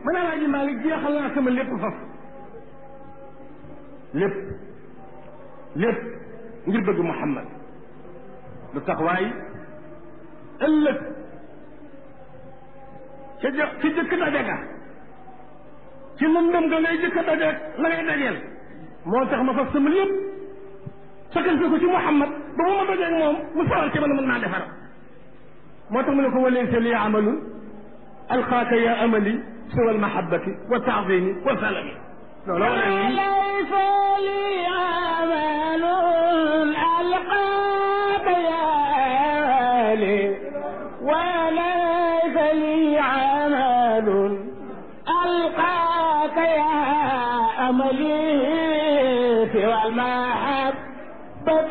man alaaji Malik jeexal naa sama lépp faf lépp lépp ngir bëgg Muhammad lu tax waay ëllëg ca jë ci jëkk daje ga ci lëndëm ga ngay jëkk daje la ngay dajeel moo tax ma faf sama lépp sakkal ko ci Muhammad ba mu ma dajeeg moom mu sawar ci man mën naa defar moo tax mu ne ko walaysa li amalun alqaaka ya amali siwa almahabati wa taadimi wa salami loolu wala ليس لي عمل ألقاك يا أهلي وليس لي عمل ألقاك يا أملي سوى المحبة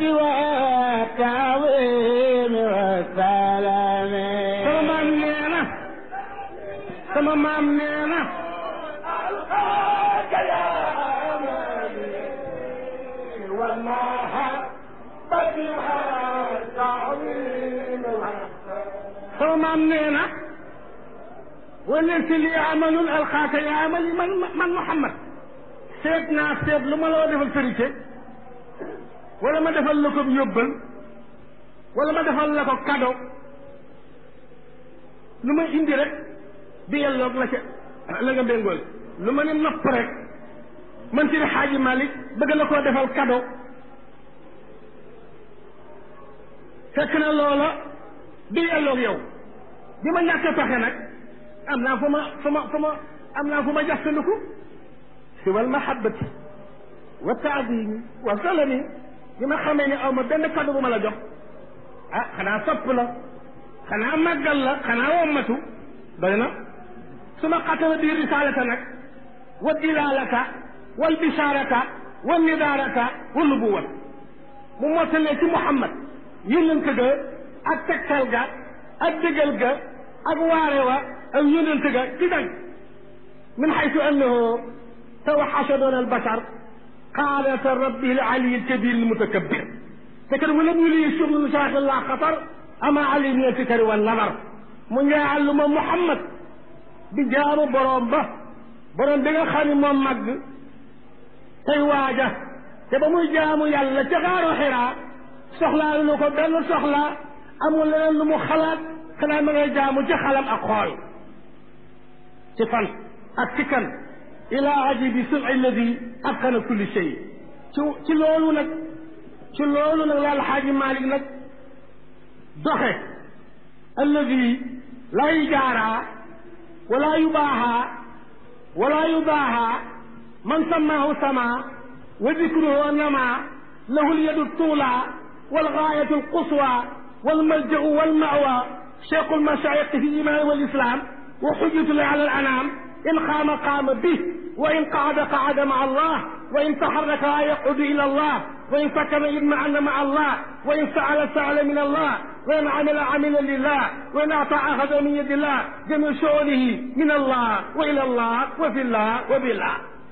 والتعظيم والسلام sama maam nee na sama maam nee na ألقاك يا أملي والمحبة والتعظيم والسلام sama maam nee na walaysa li amalun alqaaka ya amali man man Muhammad seet naa seet lu ma la defal sërite wala ma defal la ko yóbbal wala ma defal la ko cadeau lu ma indi rek bi yelloog la ca la nga béngool lu ma ne nopp rek man ci xaaji Malik bëgg la koo defal cadeau fekk na loola bi yelloog yow bi ma ñàkk a pexe nag am naa fu ma fu ma fu ma am naa fu ma jaxtandiku si wal mahabbati wa taadimi wa salami bi ma xamee ne aw ma benn cadeau bu ma la jox ah xanaa sopp la xanaa màggal la xanaa wommatu doy na su ma xatala biir risaalata nag wa dilaalata wal bishaarata wa nidaarata wa nubuwat mu mottalee ci Muhammad yónnante ga ak tegtal ga ak dëggal ga ak waare wa ak yónnante ga ci dag min xaytu annahu tawaxasha doon albashar qaadata rabbi al ali al kabir al mutakabbir te kat wala mu lii shughlu shaaxi la xatar ama ali min alfikari wa nadar mu njaaxal ma Muhammad di jaamu boroom ba boroom bi nga xam ne moom màgg tey waaja te ba muy jaamu yàlla ca xaaru xiraa soxlaa lu ko benn soxla amul leneen lu mu xalaat xanaa ma ngay jaamu ci xalam ak xool ci fan ak ci kan ila ajibi sun alladi atqana kulli shay ci ci loolu nag ci loolu nag la alxaaji Malik nag doxe alladi laa yujaaraa wala yubaaxaa wala yubaaxaa man sammaahu sama wa dikruhu nama lahu lyadu tuula walgaayatu alquswa walmaljau walmawa cheikhu almashaayix fi iman walislam wa xujjatu ala alanam in qaama qaama bih wa in qaada qaada maa allah wa in taxaraka yaqudu ila allah wa in sakana idmaana maa allah wa in saala saala min allah wa in amila amila lillah wa in ata axada min yadi llah jami shuunihi min allah wa ila allah wa fi llah wa billah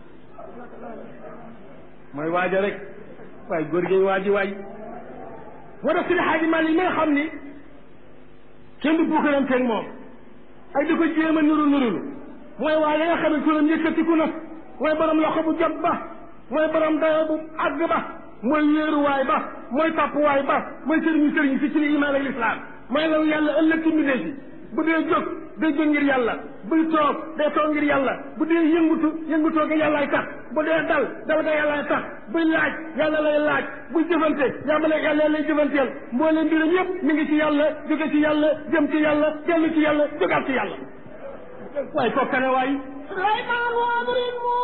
mooy waaja rek waaye góor gi waaji waay war a sidi xaaji Maalik mi nga xam ni kenn du bukkaranteeg moom ak di ko jéem a nuru nurulu mooy waaye nga xam ne turam yëkkatiku na mooy borom loxo bu jot ba mooy borom dayo bu àgg ba mooy wéeruwaay ba mooy tàppuwaay ba mooy sëriñu sëriñ si ci li imaan ak lislaam mooy law yàlla ëllëg ci mbindee si bu dee jóg day jóg ngir yàlla buy toog day toog ngir yàlla bu dee yëngutu yëngutoo ga yàllaay tax bu dee dal dal ga yàllaay tax buy laaj yàlla lay laaj buy jëfante yàlla yàlla lay jëfanteel mbooleem mbiram yëpp mi ngi ci yàlla jóge ci yàlla jëm ci yàlla dellu ci yàlla jógaat ci yàlla waaye kookane waay سليمان وابرمو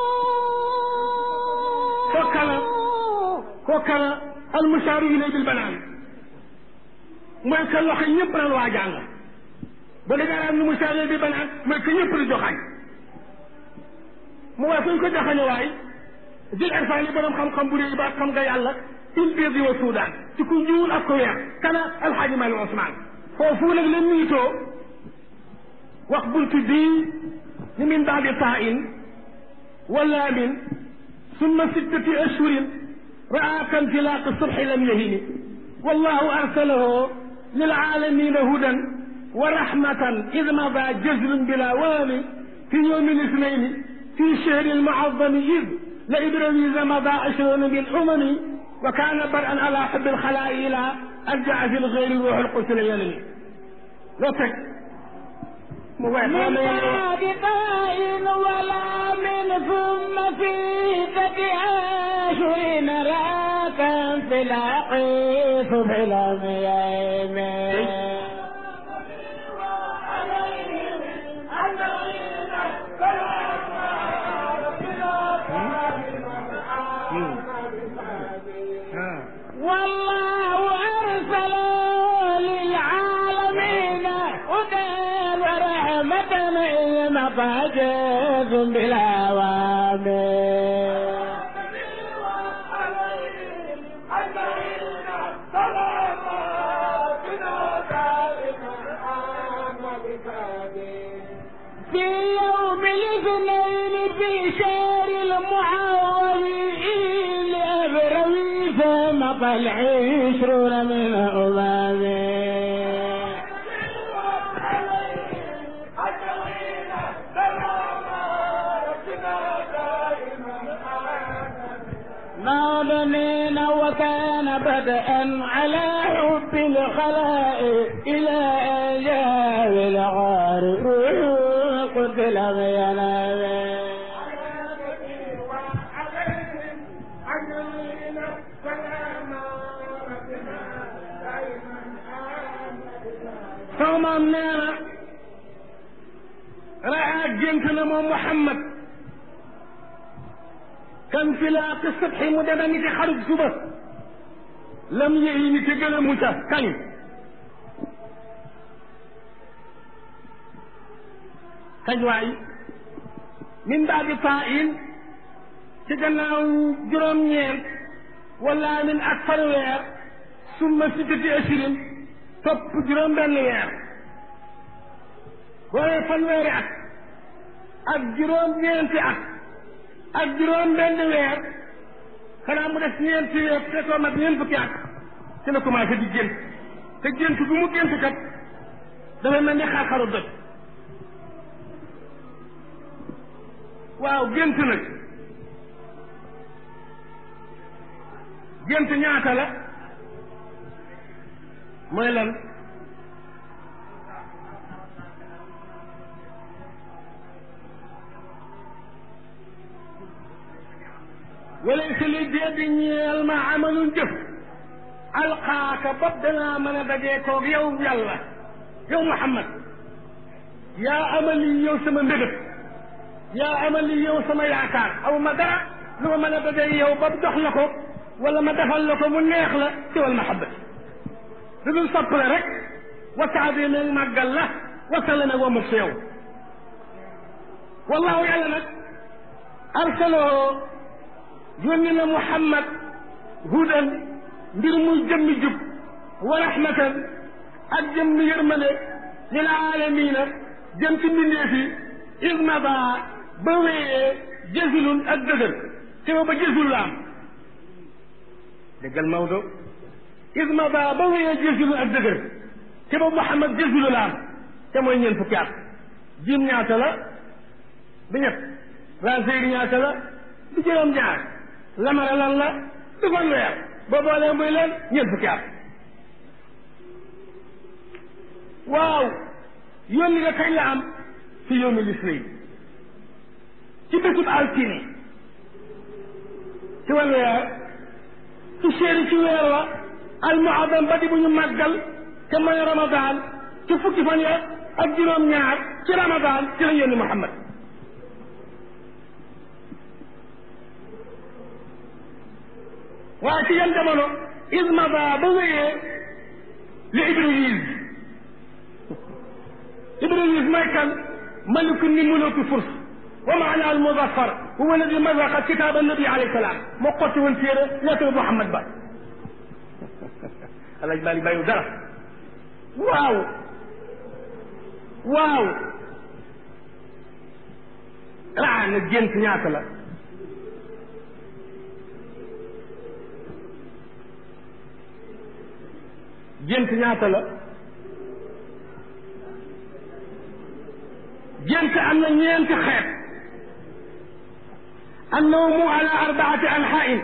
kookana kookana almusaaru ilay bil banaan mooy que loxo ñëpp naan waa jàng ba da ngaa am nu musaaru bil banaan mooy que ñëpp di joxañ mu waaye fu ñu ko joxañe waay jël irfaan yi borom xam-xam bu réy ba xam nga yàlla il biir wa Soudan ci ku ñuul ak ku weex kana alxaaji Mali Ousmane foofu nag la niitoo wax buntu bii ni min baadi taa in wala min summa sittati ashhurin raa kanfilaaq subhi lam yahini wallahu arsalahu lilaalamina hudan wa rahmatan id mada jazlun bila waami في يوم الاثنين في شهر المعظم إذ لإبراهيم مضى عشرون بالأمم وكان برءا على حب الخلاء إلى أن جاء في الغير روح القدس اليمني لطك من بعد قائل ولا من ثم في فتح راكا في العقيف في الأميام والله أرسل للعالمين هدى ورحمة إذ مفاجئ بالأوامر في يوم الاثنين في شهر المحرم لأبروي مضى العشرون من أمامه ناظنين وكان بدءا على حب الخلائق إلى أن جاء بالغار روح قتل بينامه soomam nee na raa gént na moom Muhammad kan fi laa ko subxi mu dema ni ki xarub suba lam yëyi ni te gën a mucca kañ kañ waay min baadi taa-in ci gannaaw juróom-ñeent wala min ak fanweer summa sittati asirin topp juróom benn weer boolee fanweeri at ak juróom ñeenti at ak juróom benn weer xanaa mu def ñeenti weer te koo mat ñeent fukki at ci la commencé di gént te gént bu mu gént kat dafay mel ni xar-xaru doj waaw gént nag gént ñaata la mooy lan walaysa li déedi ñeel ma amalun jëf alxaaka bopp danaa mën a dajee koog yow yàlla yow Muhammad yaa amali yow sama mbébét yaa amali yow sama yaakaar aw ma dara lu ma mën a dajee yow bopp jox la ko wala ma defal la ko mu neex la ci wal mahabbati lu dul sopp la rek wa taadima màggal la wasala nag wa mug si yow wallahu yàlla nag arsaloo yónni na muhammad hudan mbir muy jëmmi jub wa rahmatan ak jëmmi yërmande lil aalamiina jëm ci mbindeef yi ismaba ba wéyee jësilun ak dëgër te ba jësul la am déggal Maodo ismaba ba wéyee jësilun ak dëgër te ba muhammad jësilu la am te mooy ñeent fukki at jiim ñaata la bi ñett ranseeri ñaata la du juróom ñaar lamara lan la du fanweer boo boolee muy leen ñeent fukki at waaw yónni nga kañ la am fi yawmi lisnayn ci bésub altine ci wan weer ci séeri ci weer wa almuadam ba di bu ñu màggal te mooy ramadan ci fukki fan ya ak juróom ñaar ci ramadan ci la yónni Muhammad waaye ci yan jamono ismaba ba wéyee li Ibriis Ibriis mooy kan maliku ni muluki furs wa maana al muzaffar huwa alladi mazaqa kitab annabi alayhi salaam moo xotti woon téere lettre Muhammad ba alaj bali bàyyiw dara waaw waaw raa na gént ñaata la gént ñaata la gént am na ñeenti xeet annawmu ala arbaati anxain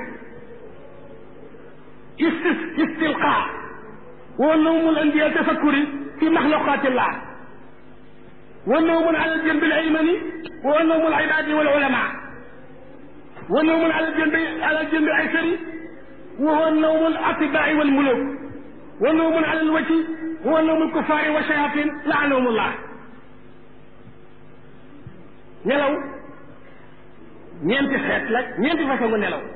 istis istilqa wa nawmu al anbiya tafakkuri fi maxluqatillah wa nawmun ala aljanbi alaymani wa nawmu alibadi walulama wa nawmun ala aljanbi ala aljanbi alaysari wa huwa nawmu alatibai walmuluk wa nawmun ala alwajhi wa nawmu alkufari wa shayatin laanahum allah nelaw ñeenti xeet la ñeenti façon nga nelaw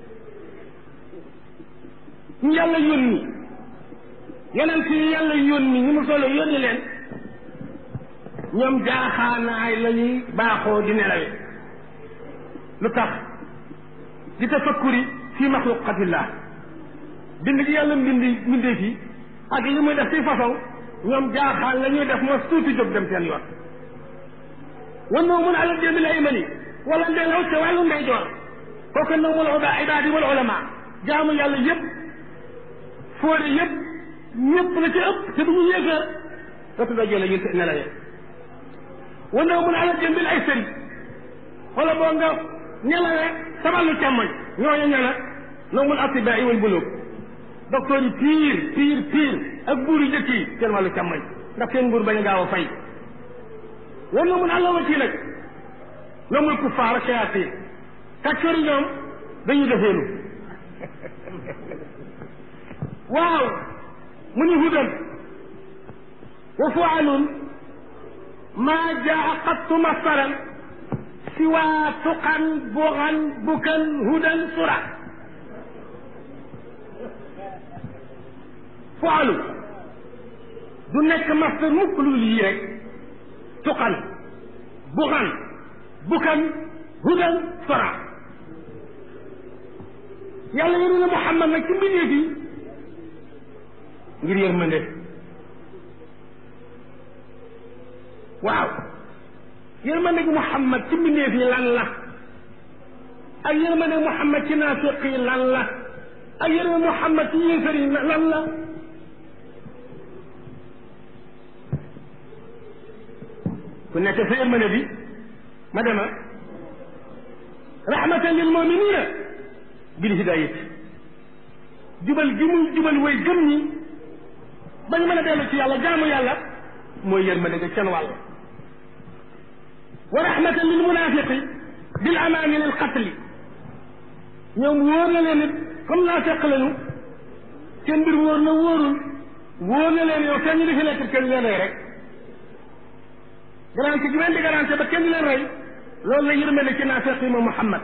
ñu yàlla yónni yonent yi yàlla yónni ñu mu solo yónni leen ñoom jaaxaanaay la ñuy baaxoo di nelawe lu tax di tafakkuri fi maxluqatillah bind gi yàlla mbindi mbindee fi ak li muy def ci façon ñoom jaaxaan la ñuy def mos tuuti jóg dem seen yoon wan noo mun alal démbi lay mani wala nelaw ca wàllu ndeyjoor kooku noo mun a ibaadi wal ulama jaamu yàlla yëpp fóore yëpp ñëpp la ci ëpp te du ñu yéefar wetu ndeyjoor la ñuy nelawee wan noo mun alal démbi ay sëri wala boo nga nelawee sa wàllu càmmoñ ñooñu ña la noo mun atibaai wal buluk docteur yi pire pire pire ak buur yu jëkk yi seen wàllu càmmoñ ndax seen nguur bañ a gaaw a fay wan na mun àllawati nag loomul kuffaar ak shayatin kàccoor yi ñoom dañuy defeelu waaw mu ni hudan wa fualun maa jaa qattu masaran siwa tuqan bugan bukan hudan sura fualu du nekk masdar mukk lu lii rek tuqan buxan bukan hudan sora yàlla yéru na Muhammad nag ci mbindeef yi ngir yërmande waaw yërmande gi Muhammad ci mbindeef yi lan la ak yërmande Muhammad ci naafiq yi lan la ak yërmande Muhammad ci yéefar yi lan la ku nekk sa yërmande bi ma dema rahmatan lil muminina bil hidayati jubal gi muy jubal way gëm ñi ba ñu mën a dellu ci yàlla jaamu yàlla mooy yërmande nga seen wàll wa rahmatan lil munafiqi bil amaani lil qatli ñoom wóor na leen it comme naa fekk lañu seen mbir wóor na wóorul wóor na leen yow seen ñu di fi nekk kenn leen rey rek garanti gi leen di garanti ba kenn leen rey loolu la yërmande ci naafeq yi moom Muhammad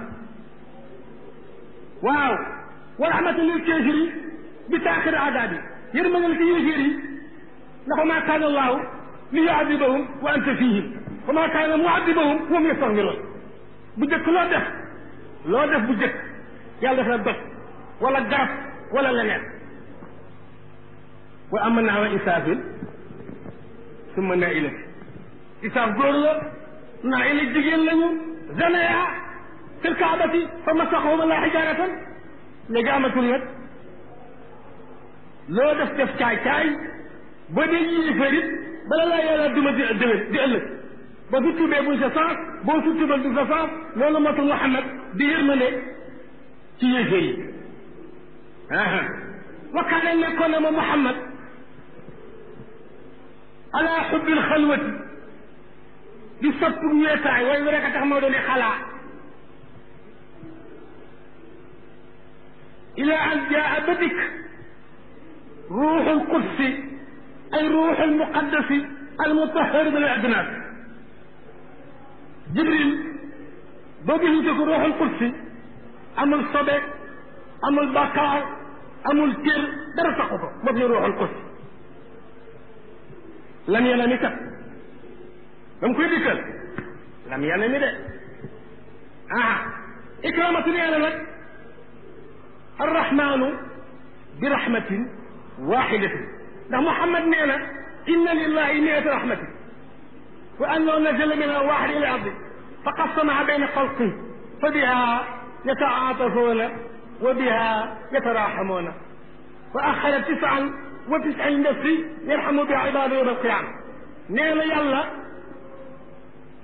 waaw wa rahmatan lil kaafiri bi taaxir adaab yi yërmande la ci yéeféer yi ndax maa kaana allahu li yuadibahum wa anta fihim wa maa kaana muadibahum wa hum yastaghfiruun bu jëkk loo def loo def bu jëkk yàlla def la doj wala garab wala leneen wa amanaa wa isaafin summa naa ilati isaaf góor la naa ila jigéen lañu zanaya fil kaabati fa masaxahum allah xijaaratan léegi amatul nag loo def def caay caay ba dee yéefar it bala laa yàlla duma di déwén di ëllëg ba su tuubee buñ sa sens boo su tuubal du sa sens loolu matul Muhammad di yërmande ci yéefar yi wa kaana nekkoon na ma Muhammad ala xubbil xalwati di sopp weetaay way wi rek a tax moo doon xalaa ila an jaa ba dikk ruuxul qudsi ay ruuxul muqaddasi al mutahhar min al adnas jibril boo gisute ko ruuxul qudsi amul sobe amul bakkaar amul tér dara taxu ko moo fi ruuxul qudsi lam yena mi kat dam koy dikkal lam yàlla mi de ah ikramatu nee na nag arrahmanu bi rahmatin waxidatin ndax Muhammad nee na inna lillahi miata rahmatin wa annahu nazala min alwaxid ila ardi fa qassamaha bayna xalqi fa biha yataatafuna wa biha yataraxamuna wa axara tisan wa tisin nafsi yarxamu biha ibadu yowma alqiyama nee na yàlla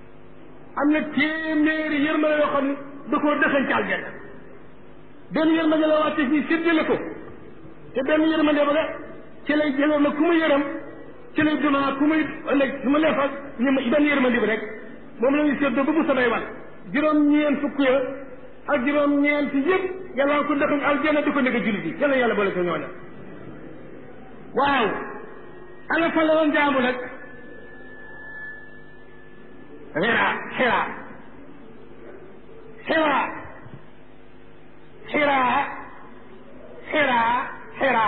am na téeméeri yërmande yoo xam ne da koo dëxañ ci aljanna benn yërmande la wàcce fii séddale ko te benn yërmande ba la ci lay jëloon nag ku ma yërëm ci lay duma ku muy ëllëg su ma leefal ñu benn yërmande bi rek moom la ñuy séddoo ba bu samay wal juróom-ñeent fukk ya ak juróom-ñeent yëpp yàlla ko dëxañ aljanna di ko nekk jullit yi yàlla yàlla boole ko ñooña waaw ana fa la doon jaamu nag xira xira xira xira xira xira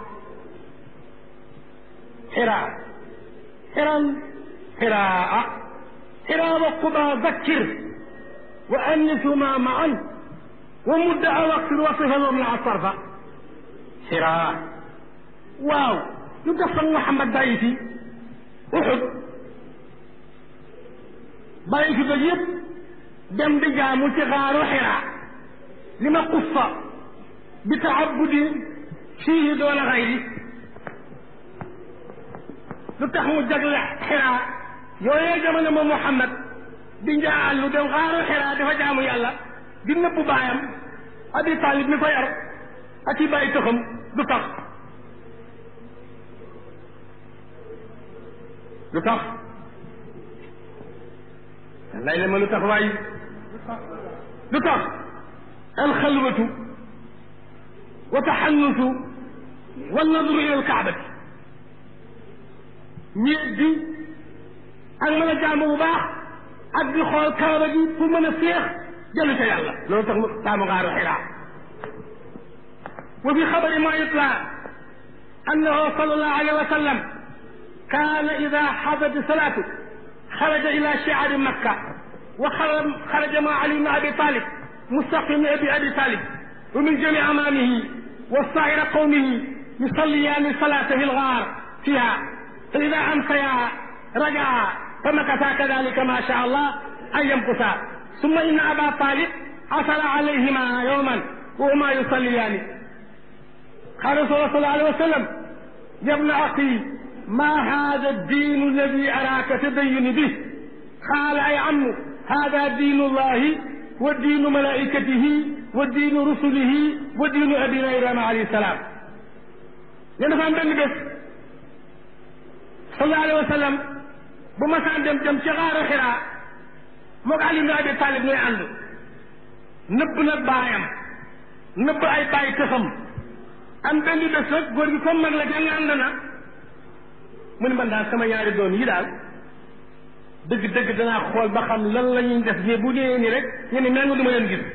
xira xiran xiraa xira wa quba zakkir wa annisuma maan wa mudda a waqtin wasifa wamna a sarfa xira waaw lu tax sax Muhammad bàyyi fi Uhud bàyyi fi ba yëpp dem di jaamu ci xaaru Xira li ma quffa bi taabudi fiihi doona xayri lu tax mu jagle Xira yooyee jamono moom Muhammad di njaal lu dem xaaru Xira dafa jaamu yàlla di nëbbu baayam Abi Talib mi ko yar ak i bàyyi tëxam du tax lu tax lay la ma lu tax waay lu tax alxalwatu wa taxannusu wa nadru ila alkaabati ñeet bi ak mën a jaamu bu baax ak di xool kaaba gi pour mën a féex jëlu ca yàlla loolu tax mu taamu ngaaru xiraa wa fi xabari ma yutla annahu sallallahu alayhi wa sallam كان إذا حضت الصلاة خرج إلى شعر مكة وخرج مع علي بن أبي طالب مستقيم أبي أبي طالب ومن جميع أمامه وسائر قومه يصليان الصلاة في الغار فيها فإذا أمسيا رجعا فمكثا كذلك ما شاء الله أن يمكثا ثم إن أبا طالب حصل عليهما يوما وهما يصليان قال صلى الله عليه وسلم يا ابن أخي ما هذا الدين الذي أراك تدين به قال أي عم هذا دين الله ودين ملائكته ودين رسله ودين أبينا إبراهيم عليه السلام لأنه فهم بن بس صلى الله عليه وسلم بما سان دم دم شغار خرا موك علي بن أبي طالب نوي عنده نب نب بايام نب أي باي تخم am benn bés nag góor gi comme mag la jàng ànd na mu ne man daal sama ñaari doom yi daal dëgg dëgg danaa xool ba xam lan la ñuy def mais bu dee ni rek ñu ne mel nga du ma leen gis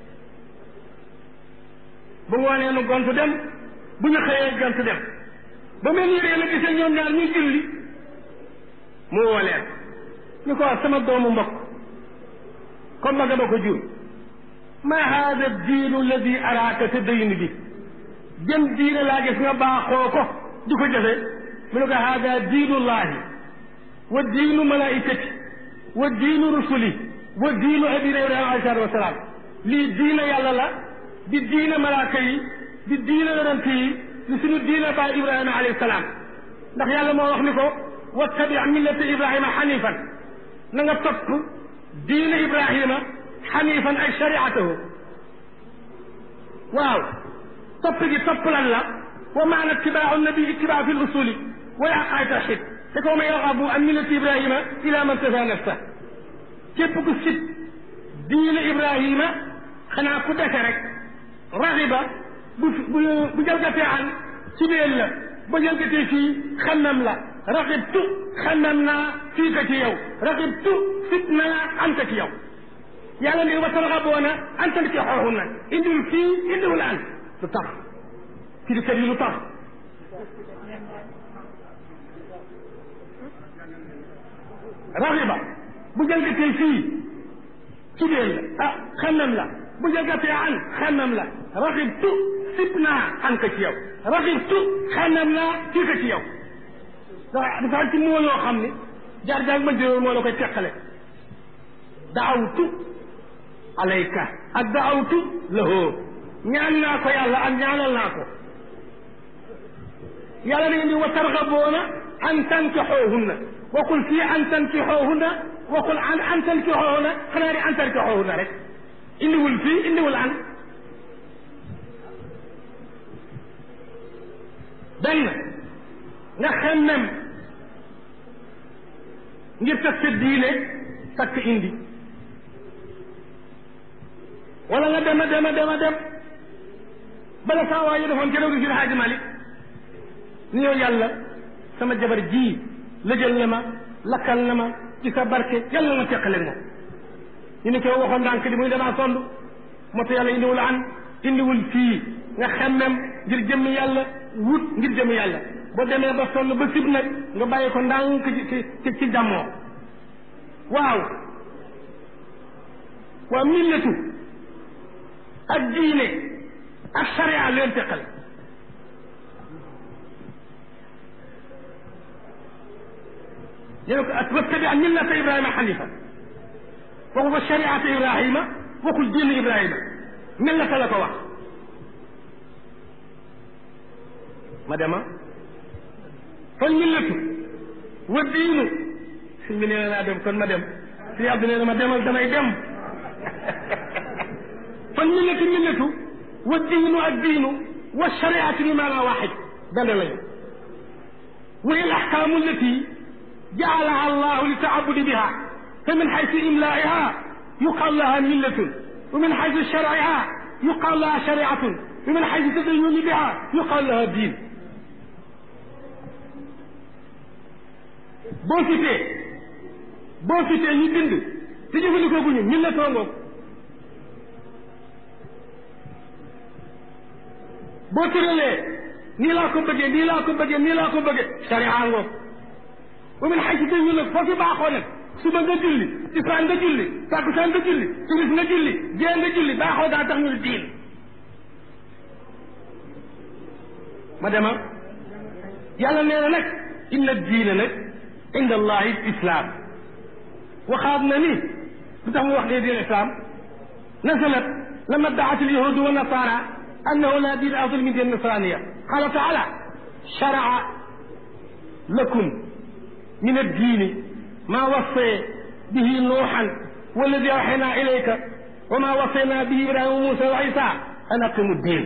bu ngoonee nu gontu dem bu ñu xëyee gontu dem ba mel ni ree la gisee ñoom ñaar ñuy julli mu woo leen ñu ko wax sama doomu mbokk comme ma ba ko jur ma hada diinu alladi araaka te dayin bi jëm diine laa gis nga baaxoo ko di ko jëfe mu ne ko hada diinullahi wa diinu malaikati wa diinu rusuli wa diinu abina ibrahima alayhi salatu wasalaam lii diina yàlla la di diina malaaka yi di diina yonent yi di suñu diina baay ibrahima alayhi salaam ndax yàlla moo wax ni ko wattabi millata ibrahima xanifan na nga topp diina ibrahima xanifan ay shariatahu waaw topp gi topp lan la wa maana ittibaau nabi ittibaa fi lusuli wa yaqaay tawxid te ko man yargabu an millati ibrahima ila man tafa nafsa képp ku sit diine ibrahima xanaa ku dese rek raxiba bu bu bu jalgatee an ci beel la ba jalgatee fii xannam la raxibtu xannam naa fii ka ci yow raxibtu sit naa an ka ci yow yàlla ne wa tarxaboona an tanki xooxun na indiwul fii indiwul an lu tax kilikat yi lu tax raxiba bu jalgatee fii ci beel la ah xannam la bu jalgatee an xannam la raxibtu sib naa an ka ci yow raxibtu xannam naa fii ka ci yow dafa am ci moo yoo xam ne jaar jaar ma jëloon moo la koy teqale daawtu alayka ak daawtu lahoo ñaan naa ko yàlla ak ñaanal naa ko yàlla da ngeen di wa targaboona an tankixoohunna waxul fii an tankixoohunna waxul an antal ki xooxu na xanaa di antal ki xooxu na rek indiwul fii indiwul an benn nga xemmem ngir takk sa diine takk indi wala nga dem a dem a dem a dem bala saa waa yi defoon keroog si Haaji Malik ni yow yàlla sama jabar ji lëjal na ma lakkal na ma ci sa barke yàlla na ma teqale moom ñu ne ko waxoon ndànk di muy damaa sond moo tax yàlla indiwul an indiwul fii nga xemmem ngir jëmmi yàlla wut ngir jëmmi yàlla boo demee ba sonn ba sib nag nga bàyyi ko ndànk ci ci ci jàmmoo waaw waaw millatu ak diine ak sharia leen teqal ñu ne ko ak wattabi millata ibrahima xanifa waxu ko shariata ibrahima waxul diine ibrahima millata la ko wax ma dema kon millatu wa diinu si mi nee na naa dem kon ma dem si abdu nee na ma demal damay dem kon millatu millatu wa diinu ak diinu wa shariatu bi maanaa waxid benn lañu wa hiya al ahkaamu allati jaalaha allahu li taabudi biha fa min xaysu imlaiha yuqal laha millatun wa min xaysu sharciha yuqal laha shariatun wa min xaysu tadayuni biha yuqal laha diin boo citee boo citee ñu bind te jëfandikoo guñu millatoo ngoog boo tëralee nii laa ko bëggee nii laa ko bëggee nii laa ko bëggee sharia ngoog wa min xaysu dañu nag foo fi baaxoo nag suba nga julli tisaan nga julli takkusaan nga julli timis nga julli gée nga julli baaxoo daa tax ñu ne diin ma dema yàlla nee na nag inna diina nag inda allahi islam waxaat na ni lu tax mu wax ne diin islam nazalat lama daat alyahudu wa nasara annahu la diin afdal min diin nasraniya qala taala sharaa lakum min addiini maa wassee bihi nuuxan walladi awxaynaa ilayka wa maa wassaynaa bihi ibrahima wa muusa wa isa an aqimu diin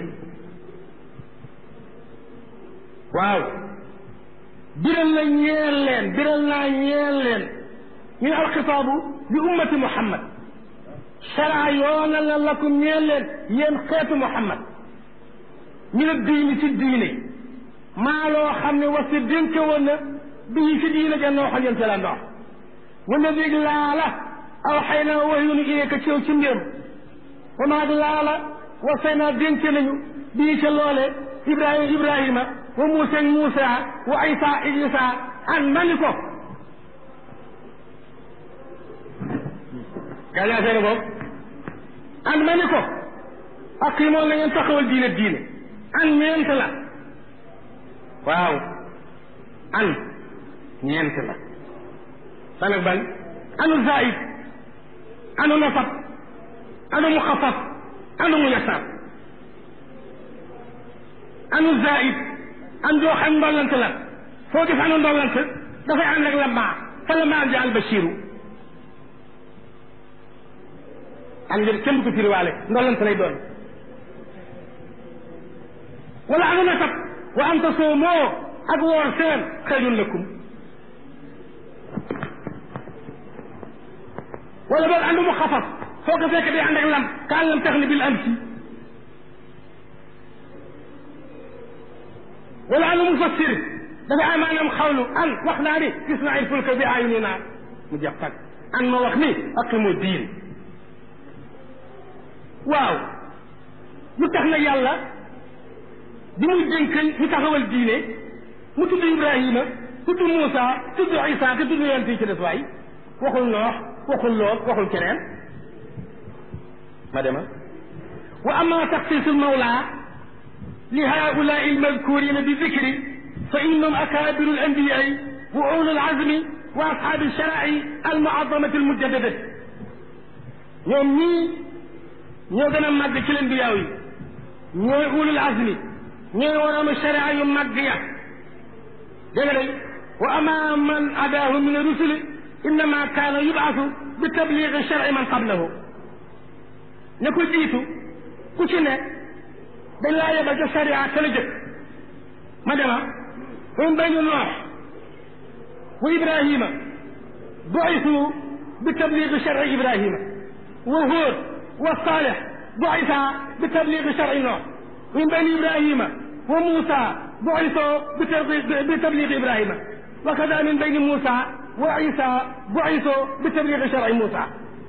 waaw biral na ñeel leen biral naa ñeel leen ñu alxitaabu li ummati muhammad sharaa yoonal na lakum ñeel leen yéen xeetu muhammad min addiini si diine maa loo xam ne wasi dénk woon na bii si diine ja nooxal yéen la ndox wala dig laala aw xëy na waxyunu ileeka ci yow ci mbéem wa maag laala wasay naa dénk nañu bii ca loole ibrahima ibrahima wa muusa ak muusa wa isa isa an mani ko gaa yaa seene ko an mani ko ak yi moom la ngeen taxawal diine diine an ñeent la waaw an ñeent la ban ak ban anu zaid anu nasab anu muxafaf anu muyassar anu zaid an joo xam ndollante la foo gis anu ndollante dafay ànd ak lammaa fa lammaa ja al bashiru an ngir kenn du ko firiwaale ndollante lay doon wala anu nasab wa an tasoomoo ak woor seen xayrun lakum wala boog ànd mu xafaf foo ko fekk day ànd ak lam kaan lam tax ni bil am si wala ànd mu fassir dafa am maanaam xawlu an wax naa ni gis naa il fulka bi ayuni naa mu jeex tag an ma wax ni aqimu diin waaw lu tax na yàlla bi muy dénk ñu taxawal diine mu tudd Ibrahima tudd Moussa tudd Isa te tudd yonent yi ci des waay waxul noox waxul lool waxul keneen ma dema wa ama taxsiisu lmawla li haulai almadkurina bi dicri fa innahum akabiru alanbiyai wa ulu alazmi wa ashaabi alsharai almuazamati almujaddadati ñoom ñii ñoo gën a màgg ci leen biyaaw yi ñooy ulul azmi ñooy waroom sharia yu màgg ya dégg nga wa ama man adaahu min rusuli innama kaana yubaasu bi tabliigi sharci man qablahu ña ko jiitu ku ci ne dañ laa yebal ca sharia ka la jëkk ma dema min bayni noox wa ibrahima buisu bi tabliigi sharci ibrahima wa hóod wa saalix buisa bi tabliigi sharci noox min bayni ibrahima wa muusa buiso bi tabliigi ibrahima wa kada min bayni muusa wa isa buiso bi tabliigi sharci muusa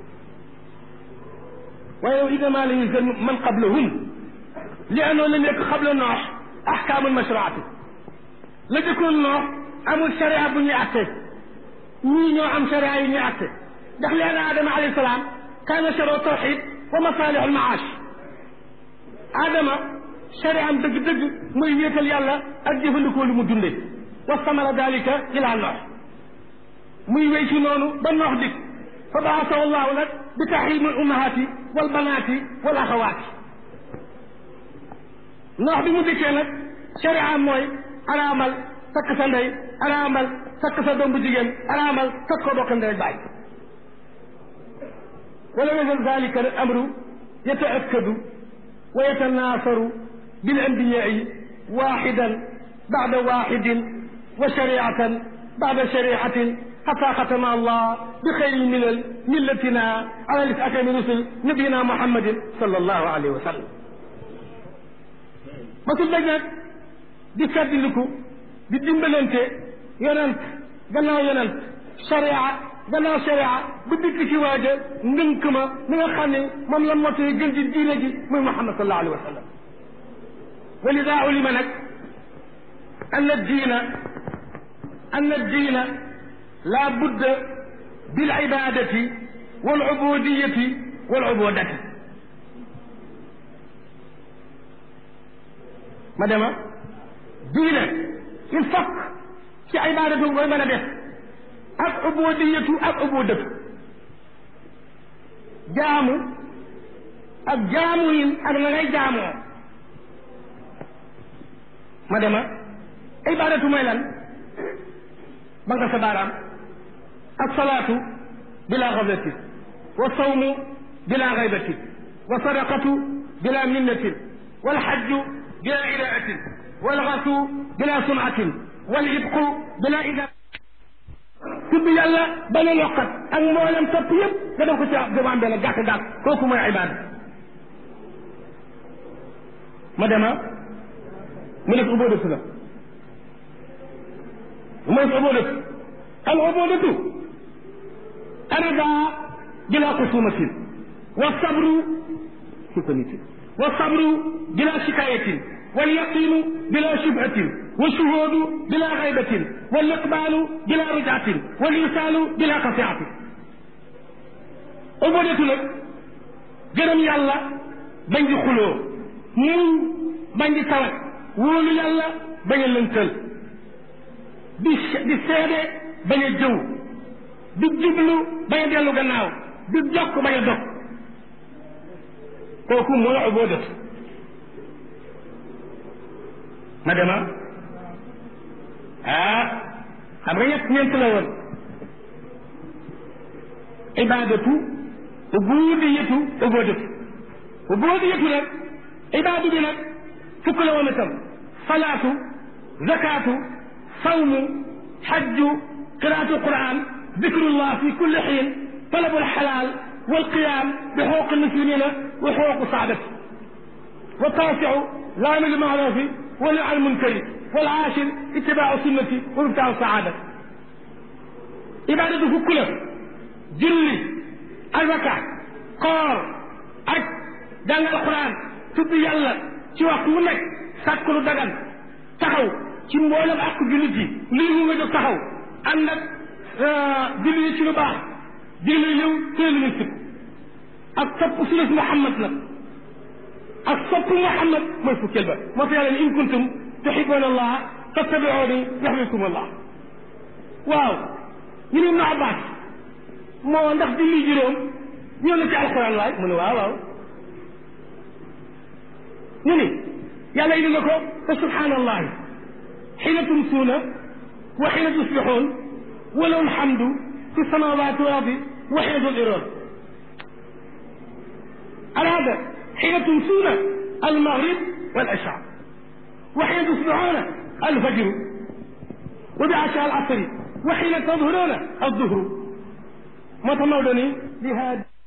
waaye innama la yulzam man qablahum li annahu lam yakun qabla noox ahkaamul mashruati la jëkkoon noox amul sharia bu ñuy atte ñii ñoo am sharia yi ñuy atte ndax li anna adama alayhi salaam kaana sharu tawxid wa masalih almaash adama sharia am dëgg-dëgg mooy wéetal yàlla ak jëfandikoo lu mu dunde wastamara dalika ila noox muy wéy ci noonu ba noox dik fa baasahu llahu nag bi taxrim al ummahaati wal banaati wal axawaati noox bi mu dikkee nag sharia mooy araamal takk sa ndey araamal takk sa doom bu jigéen araamal takk ko bokk ndey baay wala yazal dalika al amru yataakkadu wa yatanaasaru bil anbiyaai waaxidan bada waaxidin wa shariatan bada shariatin حتى ختم الله بخير من ملتنا على لسعة من رسل نبينا محمد صلى الله عليه وسلم ما تبدأ di fàttaliku di dimbalante yonent gannaaw yonent sharia gannaaw sharia bu dikk ci waaja ngënk ma mi nga xam ne moom la motee gën ci diine ji muy Muhammad sallallahu alayhi wa sallam wa lida ulima nag anna diina anna diina la budda bil ibadati wal ubudiyati wal ubudati ma dema diine il faut ci ibadatu koy mën a def ak ubudiyatu ak ubudatu jaamu ak jaamu yin ak na ngay jaamoo ma dema ibadatu mooy lan ba nga sa baaraam alsalaatu bila xaflatin wa sawmu bila xaybatin wa sadaqatu bila minnatin walxajju bila idaatin walxasu bila sunatin walibqu bila ida tudd yàlla bañ a yokkat ak mboolem topp yëpp nga def ko ci jamaan benn gàtt gàtt kooku mooy ibaada ma dema mu def ubóodatu la mooy ubóodatu al ubóodatu arida bila xusumatin wa sabru sukkaniti wa sabru bila shikayatin wal yaqinu bila shubhatin wa shuhudu bila xaybatin wal iqbalu bila rujatin wal isaalu bila qasiatin ubóodatu nag gërëm yàlla bañ di xuloo muñ bañ di tawat wóolu yàlla bañ a lënkal di di seede bañ a jëw di jublu bañ a dellu gannaaw di jokk bañ a dog kooku mooy ubóodatu ma dema ah xam nga ñett ñeent la woon ibadatu ubudiyatu ubóodatu ubudiyatu nag ibaadu bi nag fukk la woon itam salaatu zakaatu sawmu xajju qiraatu quran dikrullah fi kulli xiin talabu alxalaal walqiyam bi xuquq almuslimina wa xuquq saadati wa taasiu laami lmaarufi wa nahy an munkari walaashir itibaacu sunnati wa ibtaacu saadati ibaadatu fukk la julli azaka koor aj jàng alquran tudd yàlla ci waxtu wu nekk sàkk lu dagan taxaw ci mboolem ak jullit yi lii mu nga jóg taxaw ànd ak julli yi ci lu baax digle yow teel lu sib ak topp sunnas Muhammad nag ak sopp Muhammad mooy fukkeel ba moo tax yàlla ne in kuntum tuhibbuna allah fattabi'uni yuhbibkum allah waaw ñu ne Ibnu Abbas moo ndax julli juróom ñëw na ci alquran waay mu ne waaw waaw ñu ni yàlla indi na ko fa subhanallahi xiina tumsuuna wa xiina tusbixuun wa lahu alhamdu في السماوات والأرض وحيد الإرادة العادة حين تمسون المغرب والعشاء وحين تصبحون الفجر وبعشاء العصر وحين تظهرون الظهر ما تمودني بهذا